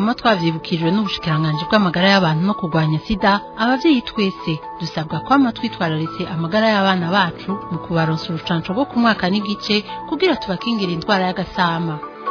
kwama twavyibukijwe n'ubushikiranganji bw'amagara y'abantu no kurwanya sida abavyeyi twese dusabwa kwama twitwararitse amagara y'abana bacu mu kubaronsa urucanco rwo ku mwaka n'igice kugira tubakingire indwara y'agasama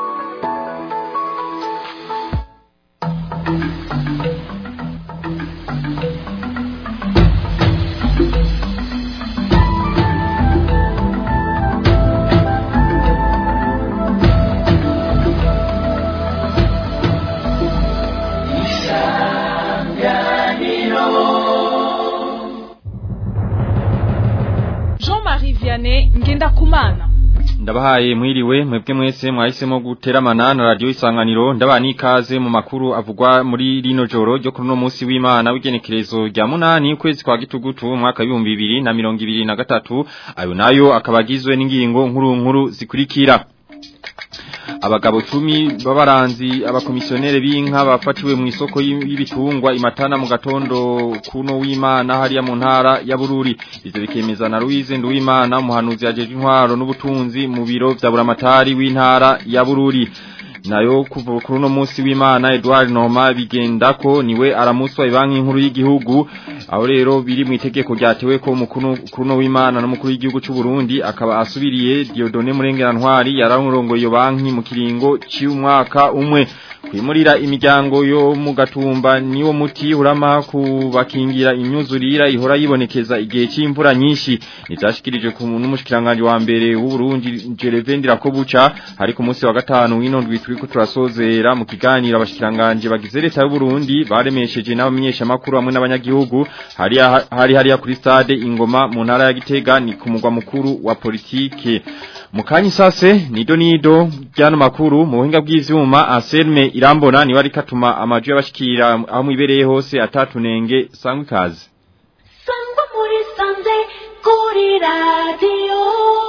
Jean-Marie Vianney Ngendakumana ndabahaye mwiriwe mwebwe mwese mwahisemo guteramana na radio isanganiro ndabani ikaze mu makuru avugwa muri rino joro ryo kuri no munsi w'Imana w'igenekerezo rya munani ukwezi kwa gitugutu umwaka w'ibihumbi bibiri na mirongo ibiri na gatatu ayo nayo akabagizwe n'ingingo nkuru nkuru zikurikira abagabo cumi babaranzi abakomisiyonere b'inka bafatiwe mu isoko y'ibitungwa imatana mu gatondo kuno w'Imana hariya mu ntara ya Bururi ivyo bikemeza na Louise Nduwimana umuhanuzi yajeje intwaro n'ubutunzi mu biro vya buramatari w'intara ya Bururi nayo kuva kuri uno munsi w'Imana Edouard Noma bigendako niwe aramuswa ibanki nkuru y'igihugu aho rero biri mu itegeko ryatewe ko umukuru kuruno w'Imana n'umukuru w'igihugu cy'u Burundi akaba asubiriye Dieudonné Murengerantwari yararongoye iyo banki mu kiringo cy'umwaka umwe kwimurira imiryango yo mu gatumba niwo muti urama kubakingira imyuzurira ihora yibonekeza igihe cy'imvura nyinshi nizashikirije ku n'umushikiranganje wa mbere w'u Burundi Gerevendira ko buca hari ku munsi wa gatanu w'inondwi turiko turasozera mu kiganiro abashikiranganje bagize leta y'u Burundi baremesheje n'abamenyesha makuru hamwe n'abanyagihugu hari hari hariya kuri stade ingoma mu ntara ya Gitega ni ku mugwa mukuru wa politike Mukanyi sase nido nido ryano makuru mu buhinga bw'ivyuma Anselme Irambona ni wari katuma amaju y'abashikira aho mwibereye hose atatunenge sangwe kazi Sangwa muri sanze kuri radio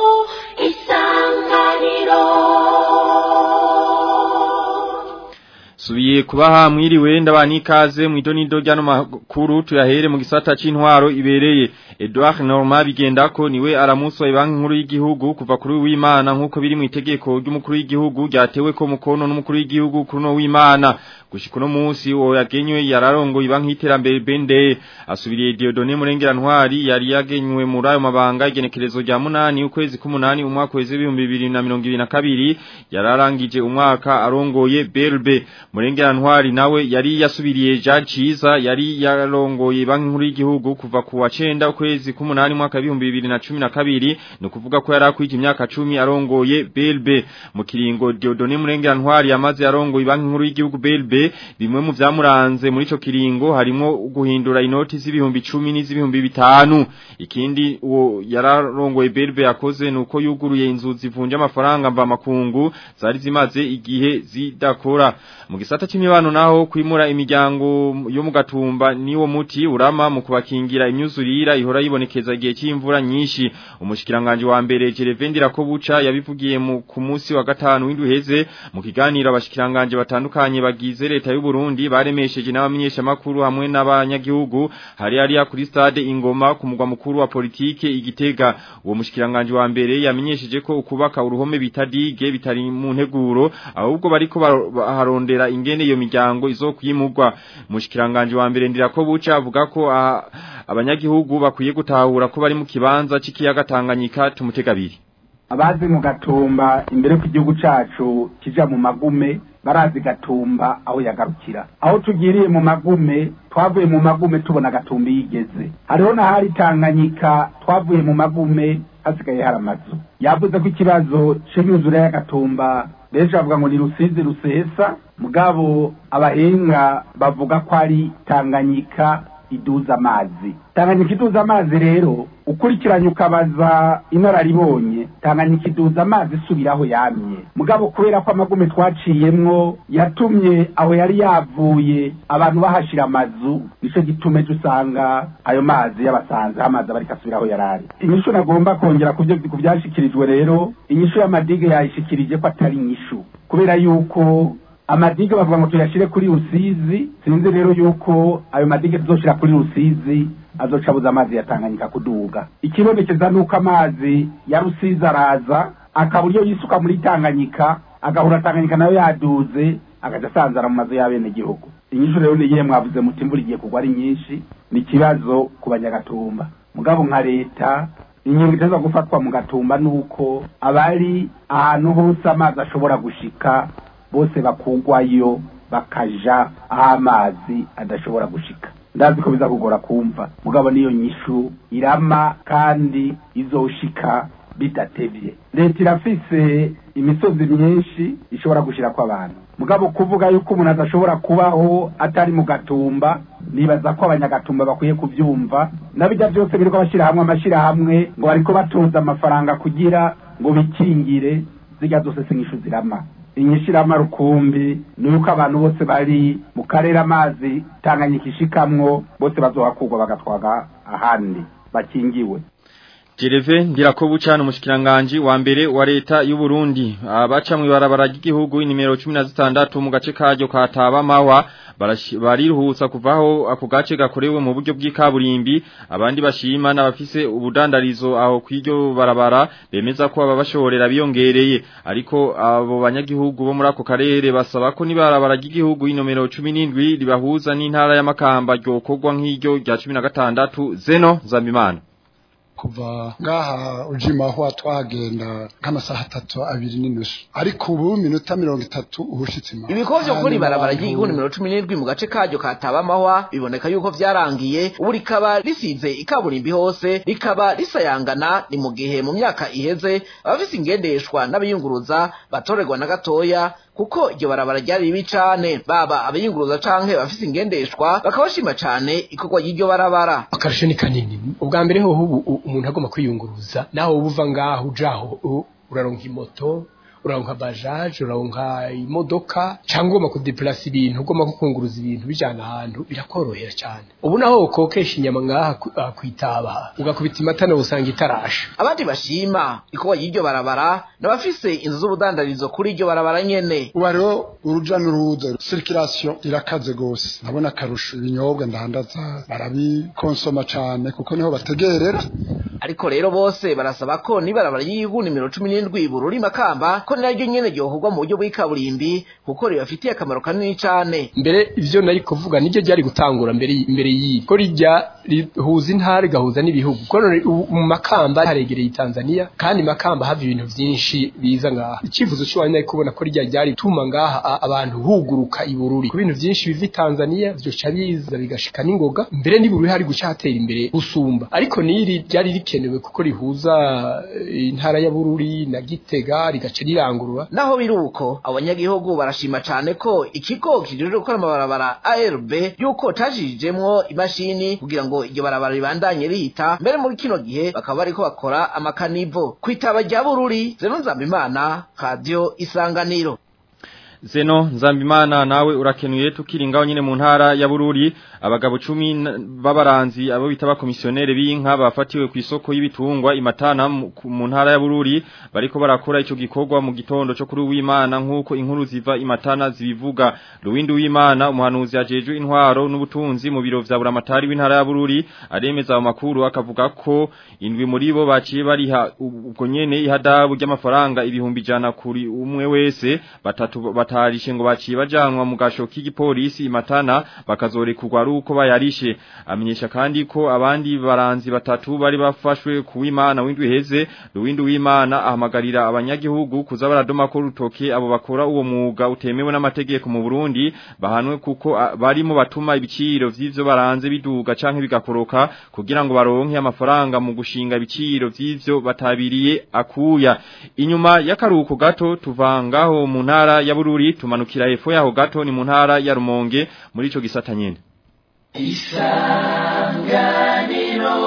isanganiro Subiye kubaha mwiriwe ndabani ikaze mu idonido ryano makuru tuyahere mu gisata c'intwaro ibereye Edouard Norma bigendako niwe aramuswa ibanki nkuru y'igihugu kuva kuri w'Imana nkuko biri mu itegeko ry'umukuru w'igihugu ryatewe ko mukono n'umukuru w'igihugu kuri no w'Imana gushika no munsi wo yagenywe yararongo ibanki iterambere bende asubiriye Dieudonné Murengerantwari yari yagenywe muri ayo mabanga igenekerezo rya munani ukwezi k'umunani umwaka weze 2022 yararangije umwaka arongoye Belbe Murengerantwari nawe yari yasubiriye Jean Ciza yari yarongoye banki nkuru y'igihugu kuva ku wa 9 ukwezi k'umunani mwaka 2012 no kuvuga ko yarakwije imyaka 10 arongoye Belbe mu kiringo Dieudonné Murengerantwari yamaze arongoye banki nkuru y'igihugu Belbe bimwe mu vyamuranze muri ico kiringo harimo guhindura inoti z'ibihumbi 10 n'iz'ibihumbi bitanu ikindi uwo yararongoye Belbe yakoze nuko yuguruye inzu zivunja amafaranga mva makungu zari zimaze igihe zidakora mu gisata c'imibano naho kwimura imiryango yo mu gatumba niwo muti urama mu kubakingira imyuzurira ihora yibonekeza igihe c'imvura nyinshi umushikiranganje wa mbere Gerevendira ko buca yabivugiye mu ku munsi wa gatanu w'induheze mu kiganiro abashikiranganje batandukanye bagize leta y'u Burundi baremesheje n'abamenyesha makuru hamwe n'abanyagihugu hari hari kuri stade ingoma ku mugwa mukuru wa politike igitega uwo mushikiranganje wa mbere yamenyesheje ko ukubaka uruhome bitadige bitari mu nteguro ahubwo bariko baharondera ingene iyo miryango izokwimurwa mushikiranganje wa mbere ndira ko buca avuga ko abanyagihugu bakwiye gutahura ko bari mu kibanza c'ikiyaga Tanganyika tumutegabiri abazi mu gatumba imbere ko igihugu cacu kija mu magume barazi gatumba aho yagarukira aho tugiriye mu magume twavuye mu magume tubona gatumba yigeze hariho na hari tanganyika twavuye mu magume hasigaye hari amazu yavuze ko ikibazo c'imyuzure y'agatumba benshi bavuga ngo ni rusizi rusesa mugabo abahinga bavuga ko ari tanganyika iduza amazi tanganyika iduza amazi rero ukurikiranye ukabaza inararibonye tanganyika iduza amazi isubiraho yamye mugabo kubera ko amagume twaciyemwo yatumye aho yari yavuye abantu bahashira amazu nico gitume usanga ayo mazi yabasanze amazi aba ariko asubiraho yarari inyishu nagomba kongera ku byashikirijwe rero inyishu y'amadige yayishikirije ko atari inyishu kubera yuko amadige bavuga ngo tuyashire kuri rusizi sinzi rero yuko ayo madige tuzoshira kuri rusizi azoca abuza amazi ya Tanganyika kuduga ikibonekeza nuko amazi ya rusizi araza akaba uryo yisuka muri Tanganyika agahura Tanganyika nayo yaduze agaca asanzara mu mazu y'abenegihugu inyishu rero niyihe mwavuze muti imvura igiye kugwa ari nyinshi ni ikibazo ku banyagatumba mugabo nka leta ingingo iteza gufatwa mu gatumba ni uko abari ahantu hose amazi ashobora gushika bose bakugwayo bakaja aho amazi adashobora gushika ndazi ko biza kugora kumva mugabo niyo nyishu irama kandi izoshika bidatevye leta irafise imisozi myinshi ishobora gushirako abantu mugabo kuvuga yuko umuntu adashobora kubaho atari mu gatumba nibaza ko abanyagatumba bakwiye kuvyumva nabijya byose biriko bashyira hamwe amashyirahamwe ngo bariko batoza amafaranga kugira ngo bikingire zirya zose sinyishu zirama inyishirama rukumbi ni uko abantu bose bari mu karere amazi tanganyika ishikamwo bose bazohakurwa bagatwaga ahandi bakingiwe Jereve Ndirakobu cyane umushikiranganje wa mbere wa leta y'u Burundi abaca mu ibarabara ry'igihugu nimero 16 mu gace karyo kataba mawa bariruhutsa kuvaho ako gace gakorewe mu buryo bw'ikaburimbi abandi bashima n'abafise ubudandarizo aho kwiryo barabara bemeza ko ababashorera biyongereye ariko abo banyagihugu bo muri ako karere basaba ko nibarabara ry'igihugu inomero 17 ribahuza n'intara y'amakamba ryokorwa nk'iryo rya 16 Zeno Zambimana kuva ngaha ujimaho twagenda nk'amasaha atatu abiri n'inusu ariko ubu minota mirongo itatu uhushitse imana ibikorwa vyo kuri barabara ry'igihugu nimero cumi n'indwi mu gace karyo kataba amahwa biboneka yuko vyarangiye ubu rikaba risize ikaburimbi hose rikaba risayangana ni mu gihe mu myaka iheze abafise ingendeshwa n'abiyunguruza batorerwa na gatoya kuko iryo barabara ryari ribi cane baba abayunguruza canke bafise ingendeshwa bakabashima cane ikorwa ry'iryo barabara akarusho ni kanini ubwa mbere hoho ubu umuntu agomba kwiyunguruza naho uba uva ngaho ujaho uraronka imoto uraronka bajaje uraronka imodoka cyangwa ugomba kudeplasa ibintu ugomba kukunguruza ibintu bijana ahantu birakorohera cyane ubu naho ukokesha inyama ngaha kwitaba ugakubita imatana usanga itarasha abandi bashima ikorwa y'iryo barabara n'abafise inzu z'ubudandarizo kuri iryo barabara nyene ubu rero uruja n'uruza circulation irakaze gose ndabona akarusho ibinyobwa ndandaza barabikonsoma cane kuko niho bategerera ariko rero bose barasaba ko nibarabara y'igihugu nimero cumi n'indwi bururi makamba ko naryo nyene ryokorwa mu buryo bw'ikaburimbi kuko ribafitiye akamaro kanini cane mbere ivyo nari kuvuga niryo ryari gutangura mbere mbere y'iyi ko rijya rihuza intara rigahuza n'ibihugu ko mu makamba haregereye Tanzania kandi makamba hava ibintu vyinshi biza ngaha icivuzo cy'uwanyu nari kubona ko rijya ryari tuma ngaha abantu huguruka ibururi ku bintu vyinshi biva Tanzania vyoca biza bigashika n'ingoga mbere n'ibururi hari guca hatera imbere gusumba ariko niri ryari rikenewe kuko rihuza intara ya Bururi na Gitega rigaca rirangurura naho biruko abanyagihugu barashima cane ko ikigo kijejwe gukora amabarabara ARB yuko tajijemwo imashini kugira ngo iryo barabara ribandanye rihita mbere muri kino gihe bakaba bariko bakora amakanivo kwitaba rya Bururi Zeno Nzambimana Radio Isanganiro Zeno Nzambimana nawe urakenuye tukiri ngaho nyine mu ntara ya Bururi abagabo 10 babaranzi abo bita bakomisionere b'inka bafatiwe ku isoko y'ibitungwa imatana mu ntara ya Bururi bariko barakora ico gikorwa mu gitondo cyo kuri w'Imana nkuko inkuru ziva imatana zibivuga Ruwindi w'Imana umuhanuzi ajeje intwaro n'ubutunzi mu biro vya buramatari w'intara ya Bururi aremeza ayo makuru akavuga ko indwi muri bo baciye bariha ubwo nyene ihadabu ry'amafaranga ibihumbi jana kuri umwe wese batatu batarishe ngo baciye bajanwa mu gasho k'igipolisi imatana bakazorekurwa ari uko bayarishe amenyesha kandi ko abandi baranzi batatu bari bafashwe kuw'Imana w'indwi heze Ruwindi w'Imana ahamagarira abanyagihugu kuza baradoma ko rutoke abo bakora uwo mwuga utemewe n'amategeko mu Burundi bahanwe kuko barimo batuma ibiciro vy'ivyo baranze biduga canke bigakoroka kugira ngo baronke amafaranga mu gushinga ibiciro vy'ivyo batabiriye akuya inyuma y'akaruko gato tuvangaho mu ntara ya Bururi tumanukira hepfo yaho gato ni mu ntara ya Rumonge muri ico gisata nyene Isanganiro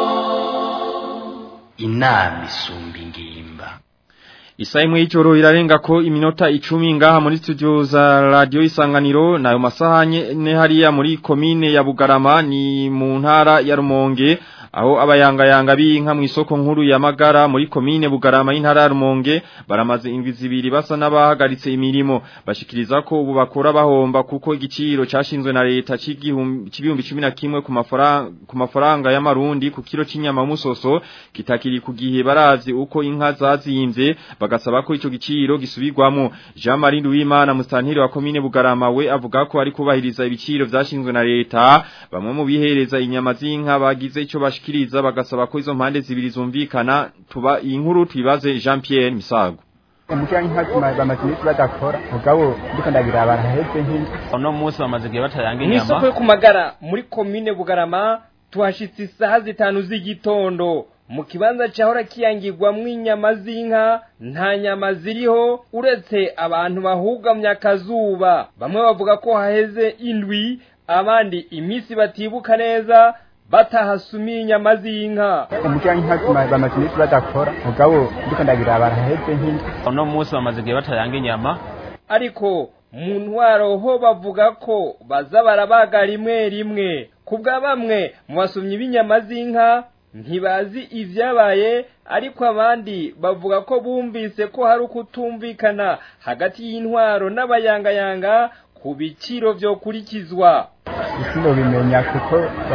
inama isumba ingimba Isa imwe y'ijoro irarenga ko iminota icumi ngaha muri studio za radio isanganiro nayo masaha ne hariya muri komine ya Bugarama ni mu ntara ya Rumonge aho abayangayanga b'inka mu isoko nkuru ya Magara muri komine Bugarama y'intara ya Rumonge baramaze indwi zibiri basa n'abahagaritse imirimo bashikiriza ko ubu bakora bahomba kuko igiciro cyashinzwe na leta c'igihumbi 11 ku mafaranga ku mafaranga y'amarundi ku kilo c'inyama musoso kitakiri ku gihe baravye uko inka zazimvye bagasaba ko ico giciro gisubirwamo Jean Marie Nduwimana mustantiri wa komine Bugarama we avuga ko ari kubahiriza ibiciro vyashinzwe na leta bamwe mu bihereza inyama z'inka bagize ico bashikiriza bagasaba ko izo mpande zibiri zumvikana tuba iyi nkuru tubibaze Jean Pierre Misago umukira nk'intuma bamaze iminsi badakora mugabo ndiko ndagira abantu haheze nk'inzu uno munsi bamaze igihe batayanga mu isoko yo ku magara muri komine bugarama tuhashitse isaha zitanu z'igitondo mu kibanza cyahora kiyangirwamo inyama z'inka nta nyama ziriho uretse abantu bahugamye akazuba bamwe bavuga ko haheze indwi abandi iminsi batibuka neza batahasumiye inyama z'inka umukira nk'intuma bamaze iminsi badakora mugabo ndiko ndagira abantu haheze nk'inzu uno munsi bamaze igihe batayanga inyama ariko mu ntwaro ho bavuga ko baza barabaga rimwe rimwe ku bwa bamwe mu basomyi b'inyama z'inka ntibazi ibyabaye ariko abandi bavuga ko bumvise ko hari ukutumvikana hagati y'intwaro n'abayangayanga ku biciro byokurikizwa ibiciro bimenya kuko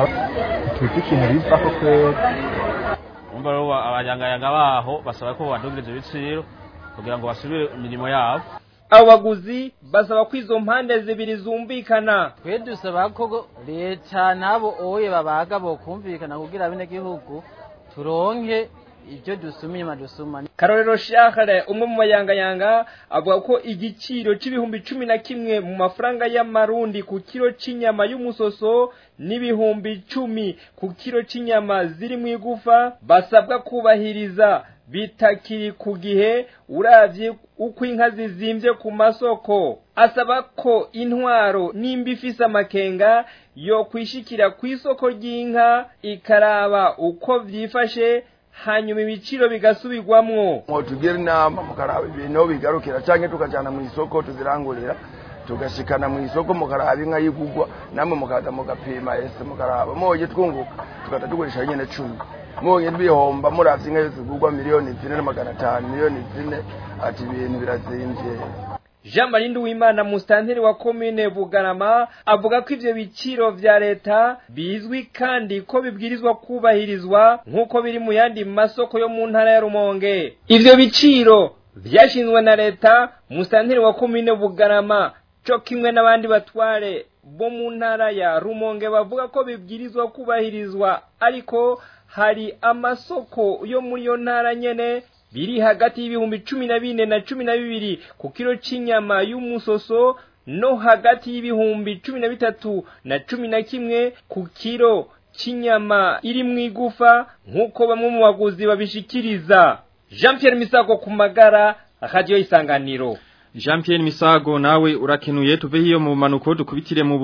tuzi ikintu biva ko kwera umva rero abanyangayanga baho basaba ko badugiriza ibiciro kugira ngo basubire imirimo yabo abo baguzi basaba ko izo mpande zibiri zumvikana twe dusaba ko leta n'abo oye babaga bokumvikana kugira abenegihugu turonke ibyo dusuma inyuma dusuma karorero shakare umwe mu bayangayanga avuga ko igiciro c'ibihumbi cumi na kimwe mu mafaranga y'amarundi ku kiro c'inyama y'umusoso n'ibihumbi icumi ku kiro c'inyama ziri mu igufa basabwa kubahiriza bitakiri ku gihe uravye uko inka zizimbye ku masoko asaba ko intwaro nimba ifise amakenga yo kwishikira ku isoko ry'inka ikaraba uko vyifashe hanyuma ibiciro bigasubirwamwo tugira inama mukaraba ibintu bigarukira canke tukajana mu isoko tuzirangurira tugashikana mu isoko mukaraba inka yigugwa namwe mukaza mugapima ese mukaraba moje twunguka tukata tugurisha nyene cumi mwonye bihomba muravye inka yose igurwa miliyoni zine na magana atanu miliyoni zine ati ibintu birazimvye Jean Marie Nduwimana mustanteri wa komine Bugarama avuga ko ivyo biciro vya leta bizwi kandi ko bibwirizwa kubahirizwa nk'uko biri mu yandi masoko yo mu ntara ya Rumonge ivyo biciro vyashinzwe na leta mustanteri wa komine Bugarama co kimwe n'abandi batware bo mu ntara ya Rumonge bavuga ko bibwirizwa kubahirizwa ariko hari amasoko yo muri iyo ntara nyene biri hagati y'ibihumbi cumi na bine na cumi na bibiri ku kiro c'inyama y'umusoso no hagati y'ibihumbi cumi na bitatu na cumi na kimwe ku kiro c'inyama iri mu igufa nk'uko bamwe mu baguzi babishikiriza jean pierre misago ku magara radiyo isanganiro Jean Pierre Misago nawe urakenuye tuve hiyo mu manuko dukubitire mu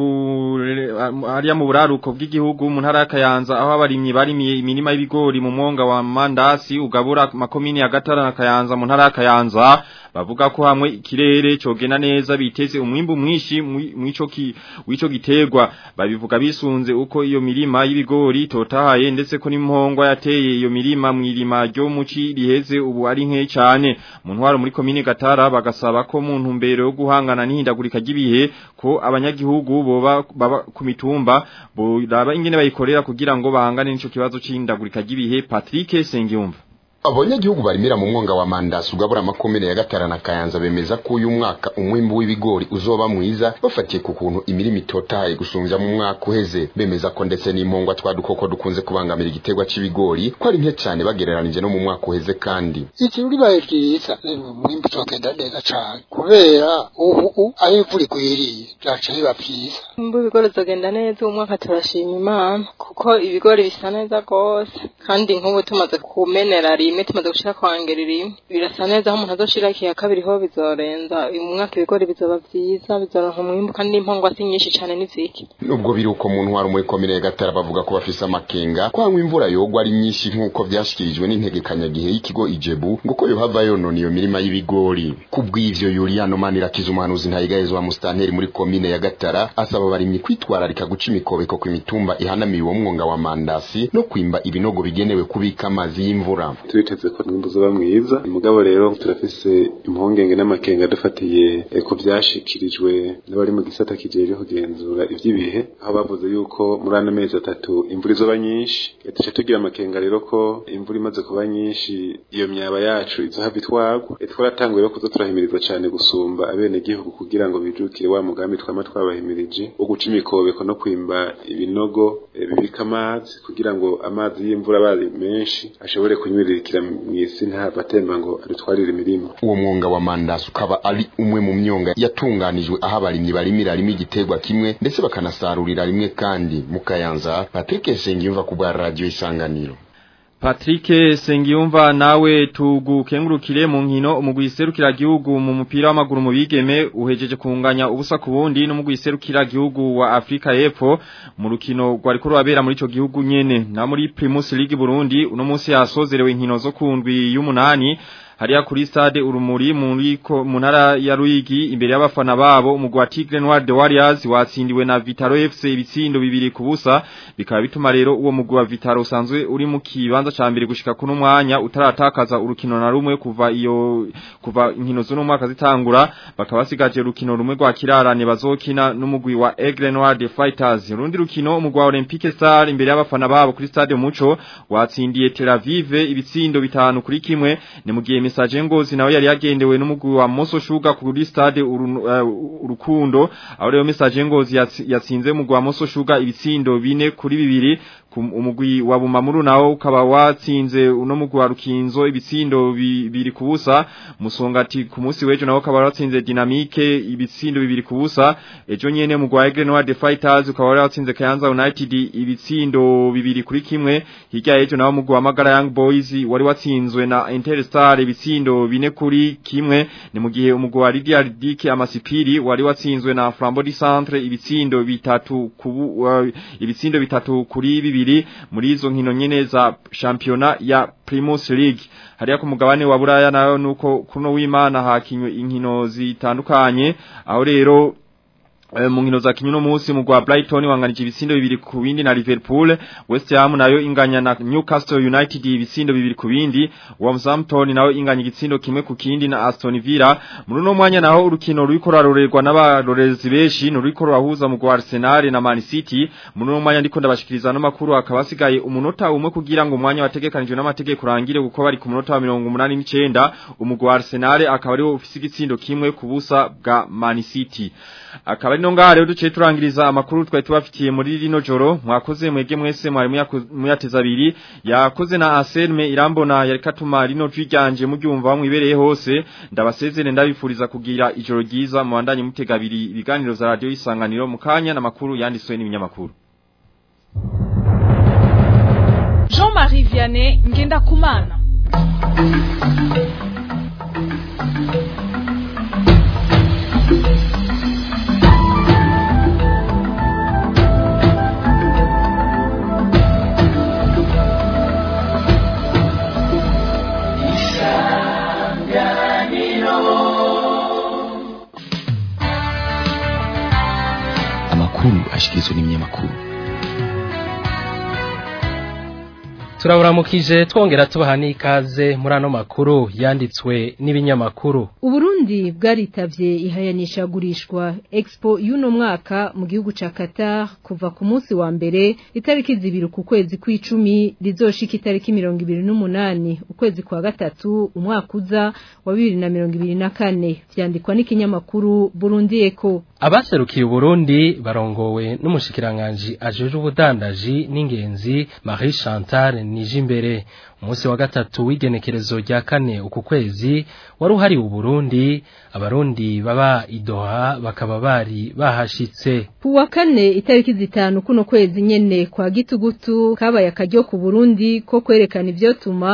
hariya mu buraruko bw'igihugu mu ntara y'akayanza aho abarimyi barimiye imirima y'ibigori mu mwonga wa Mandasi ugabura makomini ya Gatara na Kayanza mu ntara y'akayanza bavuga ko hamwe ikirere cogena neza biteze umwimbu mwinshi mwico ki wico giterwa babivuga bisunze uko iyo mirima y'ibigori totahaye ndetse ko n'impongwa yateye iyo mirima mwirima ryo muci riheze ubu ari nke cyane mu ntwaro muri komine Gatara bagasaba ko mu ntumbero yo guhangana n'ihindagurika ry'ibihe ko abanyagihugu boba baba ku mitumba boraba ingene bayikorera kugira ngo bahangane n'ico kibazo c'ihindagurika ry'ibihe Patrick Sengiyumva abanyagihugu barimira mu mwonga wa mandasi ugabura makomine ya gatara na kayanza bemeza ko uyu mwaka umwimbu w'ibigori uzoba mwiza bafatiye ku kuntu imirima itotaye gusumbya mu mwaka uheze bemeza ko ndetse n'impongwa twa dukoko dukunze kubangamira igiterwa c'ibigori ko ari nke cyane bagereranije no mu mwaka uheze kandi iki ribaye ryiza umwimbu uzogenda neza cane kubera ubu aho imvura igwiriye vyaca biba vyiza umwimbu w'ibigori uzogenda neza uyu mwaka turashima imana kuko ibigori bisa neza rwose kandi nk'ubu tumaze kumenera rimwe rimwe tumaze gushira kwa ngeri rimwe birasa neza aho umuntu azoshira ikiya kabiri ho bizorenza uyu mwaka ibigori bizoba vyiza bizoronka umwimbu kandi n'impongwa si nyinshi cane n'iziki nubwo biri uko mu ntwaro muri komine ya gatara bavuga ko bafise amakenga kwangwa imvura yogwa ari nyinshi nk'uko vyashikirijwe n'integekanyagihe y'ikigo ijebu ngo ko yohava yonona iyo mirima y'ibigori kubw'ivyo yuriyano manirakiza umuhanuzi ntayigahezwa wa musitanteri muri komine ya gatara asaba abarimyi kwitwararika guca imikobeko ku mitumba ihanamiye uwo mwonga wa mandasi no kwimba ibinogo bigenewe kubika amazi y'imvura tubiteze ko umwimbu uzoba mwiza mugabo rero turafise impungenge n'amakenga dufatiye eh, ku vyashikirijwe n'abari mu gisata kijejwe kugenzura ivy'ibihe aho bavuze yuko muri ano mezi atatu imvura izoba nyinshi tuca tugira amakenga rero ko imvura imaze kuba nyinshi iyo myaba yacu izohava itwagwa Eh, twaratanguye rero kuza turahimiriza cane gusumba abenegihugu kugira ngo bijukire wa mugambi twama twabahimirije wo guca imikobeko no kwimba ibinogo eh, bibika amazi kugira ngo amazi y'imvura abaye menshi ashobore kunywiririkira mw'isi ntava atemba ngo adutwarire imirima uwo mwonga wa mandasi ukaba ari umwe mu myonga yatunganijwe aho abarimyi barimira rimwe igiterwa kimwe ndetse bakanasarurira rimwe kandi mu kayanza patrick nsengiyumva ku bwa radiyo isanganiro Patrick Sengiyumva nawe tugukengurukire mu nkino umugwi serukira gihugu mu mupira w'amaguru mu bigeme uhejeje kunganya ubusa ku bundi n'umugwi serukira gihugu wa Afrika y'Epfo mu rukino rwari ko rwabera muri ico gihugu nyene na muri Primus League Burundi uno munsi yasozerewe inkino zo kundwi y'umunani hariya kuri stade urumuri muri ko mu ntara ya Ruyigi imbere y'abafana babo umugwi wa Tigre Noir de Warriors watsindiwe na Vitaro FC ibitsindo bibiri ku busa bikaba bituma rero uwo mugwi wa Vitaro usanzwe uri mu kibanza ca mbere gushika kuno mwanya utaratakaza urukino na rumwe kuva iyo kuva inkino zo no mwaka zitangura bakaba basigaje urukino rumwe rwa kirarane bazokina n'umugwi wa Aigle Noir de Fighters urundi rukino umugwi wa Olympique Star imbere y'abafana babo kuri stade Muco watsindiye Tel Aviv ibitsindo bitanu kuri kimwe ni mu gihe Message Ngozi nawe yari yagendewe n'umugwi wa Moso Sugar kuri stade uru- eh, urukundo aho rero Message Ngozi yatsi- yatsinze umugwi wa Moso Sugar ibitsindo bine kuri bibiri ku- umugwi wa Bumamuru nawo ukaba watsinze uno mugwi wa Rukinzo ibitsindo bi- bibiri ku busa musongati ku munsi w'ejo nawo ukaba watsinze Dynamique ibitsindo bibiri ku busa ejo nyene mugwi wa Aigle Noir de Fighters ukaba watsinze Kayanza United ibitsindo bibiri kuri kimwe hirya y'ejo nawo mugwi wa Magara Young Boys wari watsinzwe na Interstar ibitsindo bine kuri kimwe ni mu gihe umugwi wa Lydia Dike Amasipiri wari watsinzwe na Flambeau du Centre ibitsindo bitatu kubu, uh, ibitsindo bitatu kuri bibiri muri izo nkino nyene za championa ya Primus League hariya ku mugabane wa Buraya nayo nuko kuno w'Imana hakinywe inkino zitandukanye aho rero Eh, mu nkino za kinyuno munsi mu gwa Brighton wanganije ibitsindo bibiri ku bindi na Liverpool West Ham nayo inganya na Newcastle United ibitsindo bibiri ku bindi Wolverhampton nayo inganya igitsindo kimwe ku kindi na Aston Villa muri no mwanya naho urukino ruriko rarorerwa n'abarorezi beshi nuriko rurahuza mu gwa Arsenal na Man City muri no mwanya ndiko ndabashikiriza no makuru akaba asigaye umunota umwe kugira ngo umwanya wategekanijwe n'amategeko urangire kuko bari ku munota wa 89 umugwi wa Arsenal akaba ari ufise igitsindo kimwe ku busa bwa Man City akaba ari no ngaha rero duciye turangiriza amakuru twari tubafitiye muri rino joro mwakoze mwege mwese mwari muyaku- muyateza abiri yakoze na Anselme irambona yari katuma rino jwi ryanje muryumva mwibereye hose ndabasezere ndabifuriza kugira ijoro ryiza mu bandanye mutega abiri ibiganiro za radio isanganiro mu kanya n'amakuru yanditswe n'ibinyamakuru Jean-Marie Vianney Ngendakumana amakuru ashikirizwa n'ibinyamakuru turaburamukije twongera tubaha n'ikaze muri ano makuru yanditswe n'ibinyamakuru Uburundi bwaritavye ihayanishagurishwa Expo y'uno mwaka mu gihugu ca Qatar kuva ku munsi wa mbere itariki zibiri ku kwezi kw'icumi rizoshika itariki mirongo ibiri n'umunani ukwezi kwa gatatu umwaka uza wa bibiri na mirongo ibiri na kane vyandikwa n'ikinyamakuru Burundi Eco abaserukiye Burundi barongowe n'umushikiranganji ajeje ubudandaji n'ingenzi Marie Chantal Nijimbere umunsi wa gatatu w'igenekerezo rya kane uku kwezi wari uhari u Burundi abarundi baba idoha bakaba bari bahashitse Kuwa kane itariki zitanu kuno kwezi nyene kwa gitugutu kabaye akaryo ku Burundi ko kwerekana ivyotuma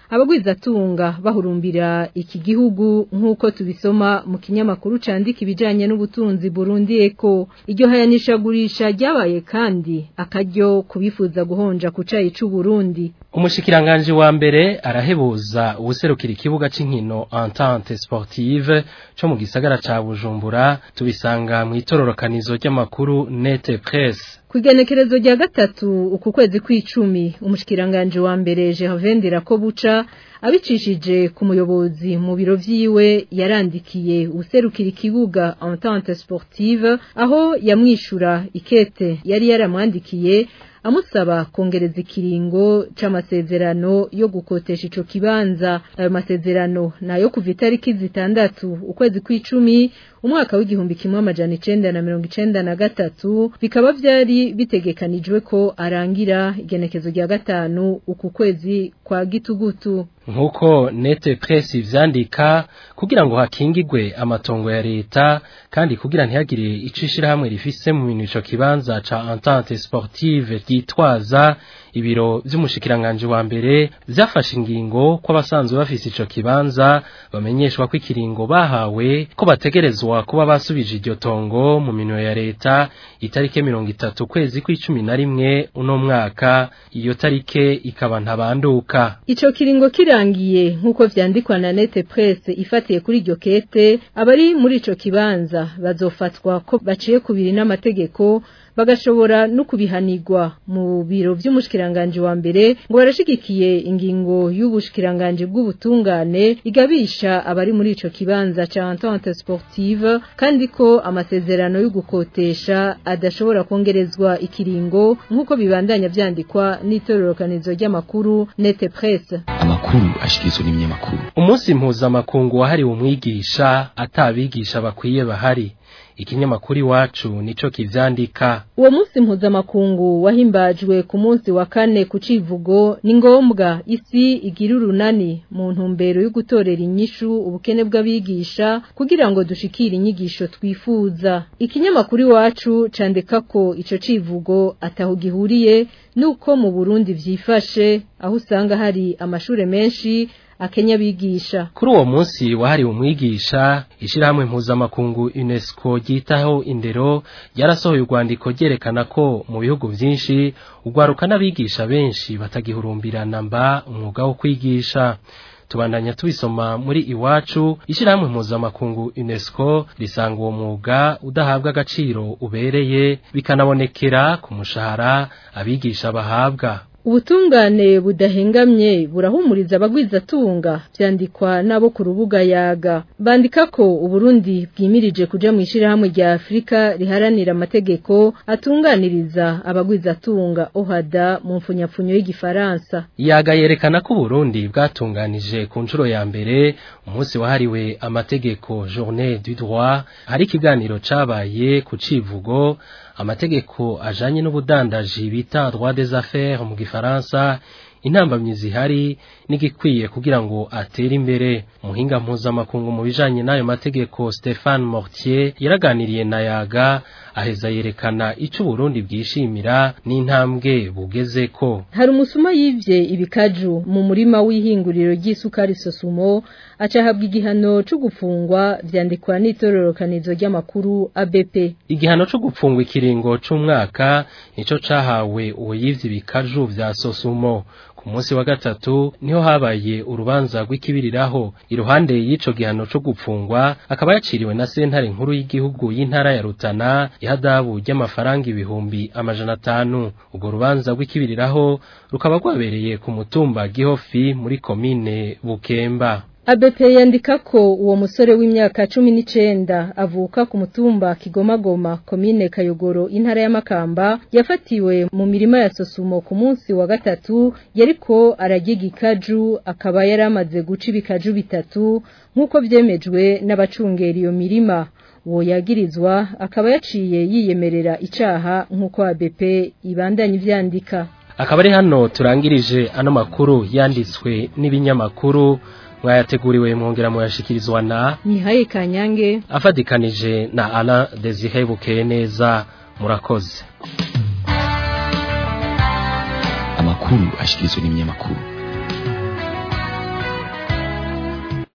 abagwizatunga bahurumbira iki gihugu nk'uko tubisoma mu kinyamakuru candika ibijanye n'ubutunzi Burundi Eko iryo hayanishagurisha ryabaye kandi akaryo kubifuza guhonja ku cayi c'u Burundi Umushikiranganje wa mbere arahebuza ubuserukira ikibuga c'inkino Entente Sportive co mu gisagara ca Bujumbura tubisanga mu itororokanizo ry'amakuru Nete Presse Kugenekerezo rya gatatu uku kwezi kw'icumi umushikiranganje wa mbere Gervendera ko buca abicishije ku muyobozi mu biro vyiwe yarandikiye userukira ikibuga Entente Sportive aho yamwishura ikete yari yaramwandikiye amusaba kongereza ikiringo c'amasezerano yo gukotesha ico kibanza ayo masezerano nayo kuva itariki zitandatu ukwezi kw'icumi umwaka w'igihumbi kimwe amajana icenda na mirongo icenda na gatatu bikaba vyari bitegekanijwe ko arangira igenekezo rya gatanu uku kwezi kwa gitugutu nkuko nete press ivyandika kugira ngo hakingigwe amatongo ya leta kandi kugira ntihagire icishira hamwe rifise mu bintu ico kibanza ca entente sportive ryitwaza ibiro vy'umushikiranganje wa mbere vyafashe ingingo ko abasanzwe bafise ico kibanza bamenyeshwa ko ikiringo bahawe ko bategerezwa kuba basubije iryo tongo mu minwe ya leta itarike mirongo itatu kwezi kw'icumi na rimwe uno mwaka iyo tarike ikaba ntabanduka Ico kiringo kirangiye nkuko vyandikwa na Nete Press ifatiye kuri iryo kete abari muri ico kibanza bazofatwa ko baciye kubiri n'amategeko bagashobora no kubihanirwa mu biro vy'umushikiranganje wa mbere ngo barashigikiye ingingo y'ubushikiranganje bw'ubutungane igabisha abari muri ico kibanza ca Entente Sportive kandi ko amasezerano yo gukotesha adashobora kongerezwa ikiringo nkuko bibandanya vyandikwa n'itororokanizo ry'amakuru Nete Press amakuru ashikirizwa n'ibinyamakuru umunsi mpuzamakungu wahariwe umwigisha atabigisha bakwiye bahari ikinyamakuru iwacu nico kivyandika uwo munsi mpuzamakungu wahimbajwe ku munsi wa kane ku civugo ni ngombwa isi igira urunani mu ntumbero yo gutorera inyishu ubukene bw'abigisha kugira ngo dushikire inyigisho twifuza ikinyamakuru iwacu candika ko ico civugo ataho gihuriye nuko mu Burundi vyifashe aho usanga hari amashure menshi akenya bigisha kuri uwo munsi wahariwe umwigisha ishirahamwe mpuzamakungu UNESCO ryitaho indero ryarasohoye urwandiko ryerekana ko mu bihugu vyinshi urwaruka n'abigisha benshi batagihurumbirana mba umwuga wo kwigisha tubandanya tubisoma muri iwacu ishirahamwe mpuzamakungu UNESCO risanga uwo mwuga udahabwa agaciro ubereye bikanabonekera ku mushahara abigisha bahabwa Ubutungane budahengamye burahumuriza abagwizatunga vyandikwa nabo ku rubuga yaga bandika ko Uburundi bwimirije kuja mu ishirahamwe rya Afrika riharanira amategeko atunganiriza abagwizatunga ohada mu mfunyapfunyo y'igifaransa yaga yerekana ko Burundi bwatunganije ku nshuro ya mbere umunsi wahariwe amategeko journée du droit hari ikiganiro cabaye ku civugo amategeko ajanye n'ubudandaji bita droit des affaires mu gifaransa intambamyi zihari n'igikwiye kugira ngo atere imbere muhinga mpuzamakungu mu bijanye n'ayo mategeko Stéphane Mortier yaraganiriye na yaga aheza yerekana ico Burundi bwishimira n'intambwe bugezeko hari umusuma yivye ibikaju mu murima w'ihinguriro ry'isukari sosumo acahabwa igihano cyo gufungwa vyandikwa n'itororokanizo ry'amakuru ABP igihano cyo gupfungwa ikiringo c'umwaka nico cahawe uwo yivye ibikaju vya sosumo ku munsi wa gatatu niho habaye urubanza rw'ikibiriraho iruhande y'ico gihano cyo gupfungwa akaba yaciriwe na sentare nkuru y'igihugu y'intara ya Rutana ihadabu ry'amafaranga ibihumbi amajana atanu ubwo rubanza rw'ikibiriraho rukaba rwabereye ku mutumba Gihofi muri komine Bukemba ABP yandika ko uwo musore w'imyaka cumi n'icenda avuka ku mutumba Kigomagoma komine Kayogoro intara y'Amakamba yafatiwe mu mirima ya Sosumo ku munsi wa gatatu yariko aragiga ikaju akaba yaramaze guca ibikaju bitatu nk'uko vyemejwe n'abacungera iyo mirima uwo yagirizwa akaba yaciye yiyemerera icaha nk'uko ABP ibandanya ivyandika akaba ari hano turangirije ano makuru yanditswe n'ibinyamakuru mwayateguriwe mwongera muyashikirizwa na Nihaye Kanyange afadikanije na Alain Desire Bukeye neza murakoze amakuru ashikirizwa n'ibinyamakuru